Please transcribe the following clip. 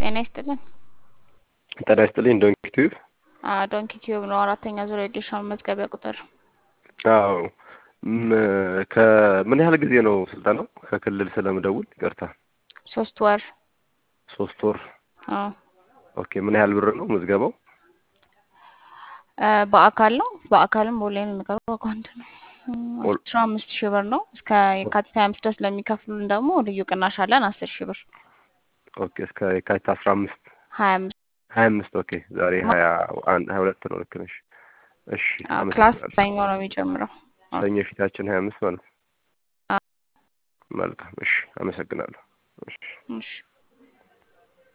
ጤና ይስጥልን። ጤና ይስጥልኝ። ዶንኪ ቲዩብ ዶንኪ ቲዩብ ነው። አራተኛ ዙር የዲሽ መመዝገቢያ ቁጥር አዎ። ም- ከምን ያህል ጊዜ ነው ስልጠናው? ከክልል ስለምደውል ይቅርታ። ሶስት ወር ሶስት ወር። አዎ። ኦኬ። ምን ያህል ብር ነው ምዝገባው? እ፣ በአካል ነው። በአካልም በኦንላይን የሚቀርበው አካውንት ነው። ኦል- አስራ አምስት ሺህ ብር ነው። እስከ የካቲት ሀያ አምስት ድረስ ለሚከፍሉን ደግሞ ልዩ ቅናሽ አለን አስር ሺህ ብር ኦኬ። እስከ የካቲት አስራ አምስት ሀያ አምስት ሀያ አምስት ኦኬ። ዛሬ ሀያ አንድ ሀያ ሁለት ነው። ልክ ነሽ። እሺ ክላስ አመሰግናለሁ። ሰኞ ነው የሚጀምረው። ሰኞ ፊታችን ሀያ አምስት ማለት ነው። አዎ። መልካም። እሺ አመሰግናለሁ። እሺ እሺ